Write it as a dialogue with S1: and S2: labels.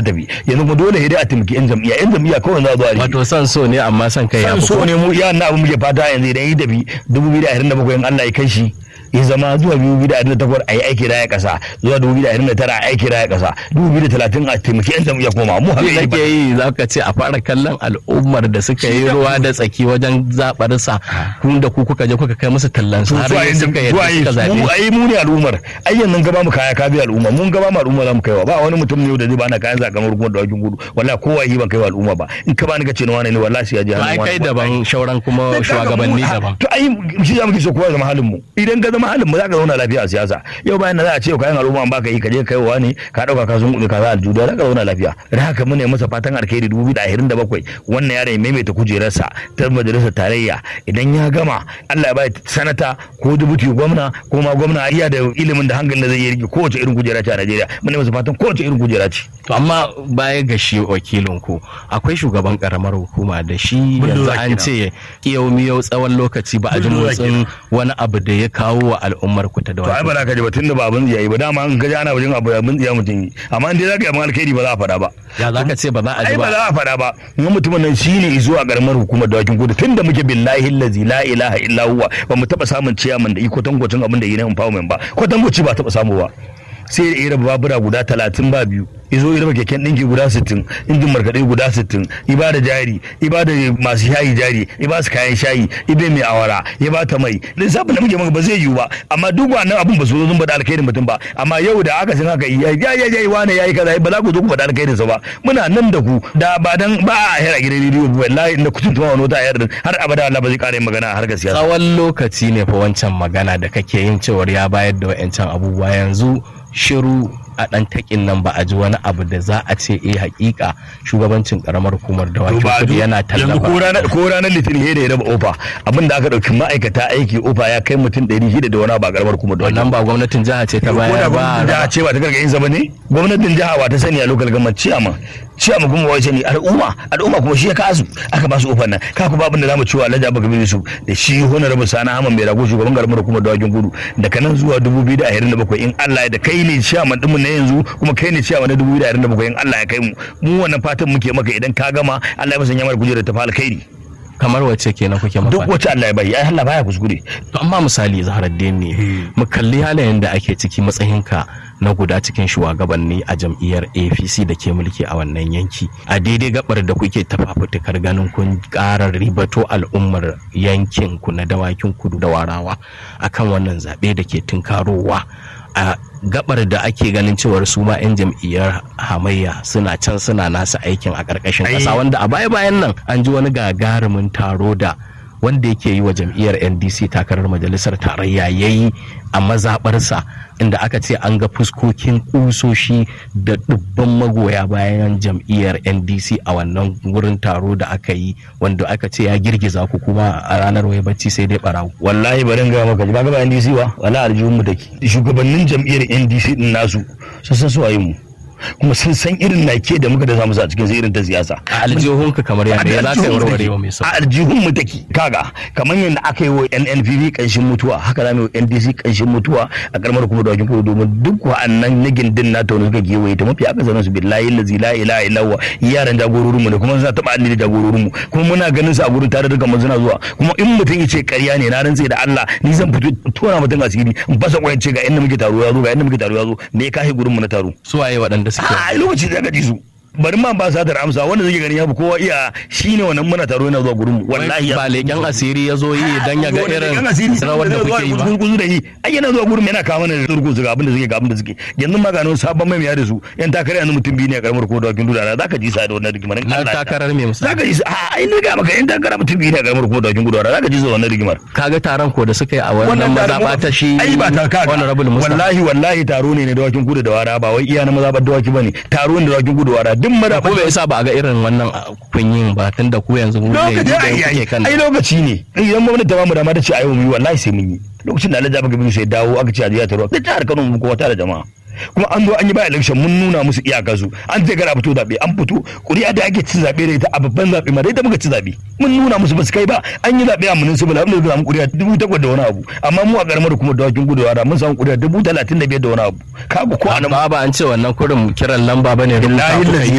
S1: tafi yanzu kuma dole sai dai a taimaki yan jam'iyya yan jam'iyya kawai za a zo a rike
S2: wato san so ne amma san kai ya
S1: san
S2: fi
S1: so ne mu iya na abin muke fata yanzu idan yi tafi 2027 in Allah ya kai shi ya zama zuwa 2028 a yi aiki raya kasa zuwa 2029 a aiki raya kasa 2030 a taimaki yan jam'iyya kuma mu haka
S2: Abin da
S1: yake
S2: ke yi za ka ce a fara kallon al'ummar da suka yi ruwa da tsaki wajen zaɓar sa kun da ku kuka je kuka kai musu tallan su har yanzu suka yadda suka zaɓe
S1: mu ai mu ne al'ummar ai yanzu gaba mu kaya ka bi al'umma mun gaba mu al'umma za mu kaiwa ba wani mutum ne da zai bana kayan zakamar hukumar da wakin gudu wallahi kowa yi ban kaiwa al'umma ba in ka bani ka ce na wani ne wallahi sai ya je
S2: to ai
S1: hannun
S2: kai
S1: wani.
S2: daban shauran kuma
S1: Dan kaga
S2: shugabanni
S1: mu-
S2: daban
S1: to ai shi za muke so kowa ya zama halin mu idan ka zama halin mu za ka zauna lafiya a siyasa yau bayan da za a ce kayan al'umma an baka yi ka je kai wa ne ka dauka ka sun kuɗi ka za a juda za ka zauna lafiya da haka muna yi masa fatan alkhairi 2027 wannan yaron ya maimaita kujerarsa ta majalisar tarayya idan ya gama Allah ya bai sanata ko dubuti gwamna ko ma gwamna iya da ilimin da hankalin da zai yi rike kowace irin kujera ce a Najeriya muna yi masa fatan kowace irin kujera ce
S2: to amma baya ga shi wakilin ku akwai shugaban karamar hukuma da shi yanzu
S1: Bulldozer
S2: an ce yau miyau tsawon lokaci ba a ji
S1: Bulldozer
S2: motsin wani abu da ya kawo wa al'ummar ku ta da
S1: to ai ba za ka ji ba tunda ba abin tsiyayi ba dama in ka ji ana wajen abu abin tsiya mutum yi amma in dai za ka yi abin alkhairi ba za a faɗa ba
S2: ya za ka ce ba za a ji
S1: ai ba
S2: ba
S1: za a faɗa ba in mutumin nan shine izo a karamar hukumar dawakin kudu tun da muke billahi lazi la ilaha illa huwa ba mu taɓa samun ciyaman da iko tankwacin abin da yi na empowerment ba ko tangwaci ba taɓa samu ba sai da ira babura guda talatin ba biyu izo ira keken ɗinki guda sittin injin markaɗe guda sittin iba da jari iba da masu shayi jari iba su kayan shayi ibe mai awara ya ba ta mai lissafin da muke maka ba zai yiwu ba amma duk wannan abun ba su zo sun faɗa alkhairin mutum ba amma yau da aka san haka ya ya ya ya wane yayi kaza ba za ku zo ku faɗa alkhairin sa ba muna nan da ku da ba dan ba a hira gidan rediyo wallahi inda kucin tuwa wani wata a yar har abada Allah ba zai ƙara yin magana a harkar siyasa
S2: tsawon lokaci ne fa wancan magana da kake yin cewar ya bayar da wa'yancan abubuwa yanzu shiru a ɗan takin nan ba a ji wani abu da za a ce eh hakika shugabancin karamar hukumar da wakil kudi yana
S1: yanzu ko
S2: tallafa
S1: ranar ko ranar litinin he da ya raba ofa abin da aka dauki ma'aikata aiki ofa ya kai mutum 600 da wani abu a karamar kuma da
S2: wannan ba gwamnatin jiha ce ta bayar ba
S1: da ce ba ta gargayin zama ne gwamnatin jiha ba ta sani a local government ciyama ciyama kuma wai sani al'umma al'umma kuma shi ya kasu aka ba su ofan nan ka ku ba abin da zamu ciwa Alhaji Abubakar bin Yusuf da shi honorable Sani Ahmad mai rago shugaban karamar hukumar dawakin gudu daga nan zuwa 2027 in Allah ya da kai ne ciyaman din mu na yanzu kuma kai ne ciyaman na 2027 in Allah ya kai mu mu wannan fatan muke maka idan ka gama Allah ya musanya mana kujerar ta fa alkhairi
S2: kamar wacce kenan kuke
S1: duk
S2: mafa
S1: wacce Allah ya bai ai Allah baya kuskure
S2: to amma misali zaharaddin ne mu kalli halayen da ake ciki matsayinka na guda cikin shugabanni a jam'iyyar apc da ke mulki a wannan yanki a daidai gabar da kuke tafafutukar ganin kun ƙara ribato al'ummar yankin ku na dawakin kudu da warawa akan wannan zaɓe da ke tunkarowa a gabar da ake ganin cewar su ma 'yan jam'iyyar hamayya suna can suna nasa aikin a ƙarƙashin
S1: Ai.
S2: ƙasa wanda a baya-bayan nan an ji wani gagarumin taro da wanda yake yi wa jam'iyyar ndc takarar majalisar tarayya ya yi a mazaɓarsa inda aka ce an ga fuskokin ƙusoshi da dubban magoya bayan jam'iyyar ndc a wannan wurin taro da aka yi wanda aka ce ya girgiza ku kuma a ranar wai bacci sai dai barawo
S1: wallahi bari in ga maka ba ga ba NDC ba wala aljihun mu take shugabannin jam'iyyar NDC din nasu sun san su waye mu kuma sun san irin nake da muka da samu a cikin irin ta siyasa
S2: a aljihunka kamar yadda ya za ka yi warware wa mai
S1: a
S2: sauki
S1: aljihun mu take kaga kamar yadda aka yi wa NNPP kanshin mutuwa haka za mu yi wa NDC kanshin mutuwa a karamar kuma da wakin kudu domin duk wa'annan nagin din na tauni suka gewaye ta mafi aka zanen su billahi lazi la ilaha illa huwa yaran jagororin mu ne kuma suna taba anni da jagororin mu kuma muna ganin su a gurin tare da mun suna zuwa kuma in mutum yace ƙarya ne na rantse da Allah ni zan fito tona mutum asiri in fasa kwayan ce ga inda muke taro ya zo ga inda muke taro ya zo me ya kashe gurin mu na taro
S2: su waye waɗanda suke
S1: a lokaci da ka ji su bari ma ba sa da amsa wanda zai gani ya fi kowa iya shine wannan muna taro yana zuwa gurin mu wallahi
S2: ba leƙen asiri ya zo yi dan ya ga irin rawar da kuke yi ba
S1: kuzu da yi ai yana zuwa gurin mu yana kawo mana turku su ga abin da suke ga abin da suke yanzu ma gano sabon mai da su yan takarar yanzu mutum biyu ne a karamar ko da wakin dudana zaka ji sa da wannan rigimar in
S2: na
S1: Allah ya
S2: takarar me misali
S1: zaka ji sa a ai ne ga maka yan takarar mutum biyu ne a karamar ko da wakin dudana zaka ji sa wannan rigimar
S2: kaga taron ko da suka yi a wannan mazaɓa ta shi
S1: ai ba ta kaga
S2: honorable Musa
S1: wallahi wallahi taro ne na dawakin kudu da wara ba wai iya na mazaɓar dawaki bane taro ne da dawakin kudu da wara duk
S2: ko
S1: mazaɓar
S2: bai isa ba a ga irin wannan kunyin ba tunda ku yanzu mu ne
S1: lokaci
S2: da
S1: ai
S2: kuke
S1: ai
S2: kan
S1: ai lokaci ne idan gwamnati ta bamu dama ta ce a yau mu yi wallahi sai mun yi lokacin da Alhaji Abubakar sai dawo aka ce a jiya taro da jihar Kano mu kowa tare da jama'a kuma an zo an yi ba election mun nuna musu iyaka su an ce gara fito zabe an fito kuri'a da ake cin zabe da ita a babban zabe ma da ita muka ci zabe mun nuna musu ba su kai ba an yi zabe a municipal abin da suka samu kuri'a dubu takwas da wani abu amma mu a karamar kuma dawakin gudawa da mun samu kuri'a dubu talatin da biyar da wani abu kaga ko anan
S2: ba ba an ce wannan kurin kiran lamba bane
S1: billahi
S2: rubuta kuka yi.
S1: lazi